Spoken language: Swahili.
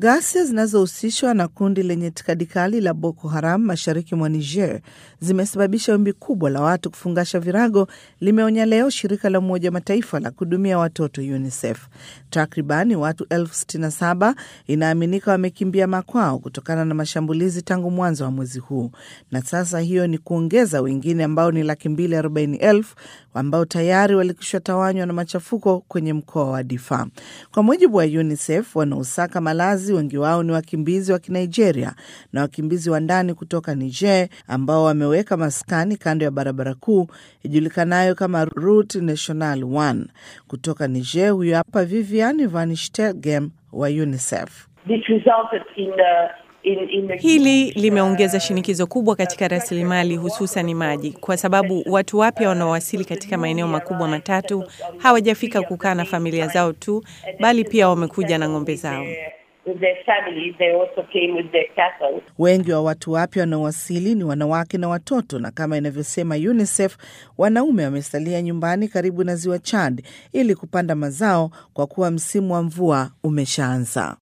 Ghasia zinazohusishwa na kundi lenye itikadi kali la Boko Haram mashariki mwa Niger zimesababisha wimbi kubwa la watu kufungasha virago, limeonya leo shirika la Umoja wa Mataifa la kuhudumia watoto UNICEF. Takribani watu elfu sitini na saba inaaminika wamekimbia makwao kutokana na mashambulizi tangu mwanzo wa mwezi huu, na sasa hiyo ni kuongeza wengine ambao ni laki mbili arobaini elfu ambao tayari walikwisha tawanywa na machafuko kwenye mkoa wa Difa. Kwa mujibu wa UNICEF, wanaosaka malazi wengi wao ni wakimbizi wa Kinigeria na wakimbizi wa ndani kutoka Niger ambao wameweka maskani kando ya barabara kuu ijulikanayo kama Route National 1 kutoka Niger. Huyo hapa Vivian Van Stelgem wa UNICEF. This resulted in the In, in the Hili limeongeza shinikizo kubwa katika rasilimali hususan maji, kwa sababu watu wapya wanaowasili katika maeneo makubwa matatu hawajafika kukaa na familia zao tu, bali pia wamekuja na ng'ombe zao. with their families, they also came with their cattle. Wengi wa watu wapya wanaowasili ni wanawake na watoto, na kama inavyosema UNICEF, wanaume wamesalia nyumbani karibu na ziwa Chad ili kupanda mazao kwa kuwa msimu wa mvua umeshaanza.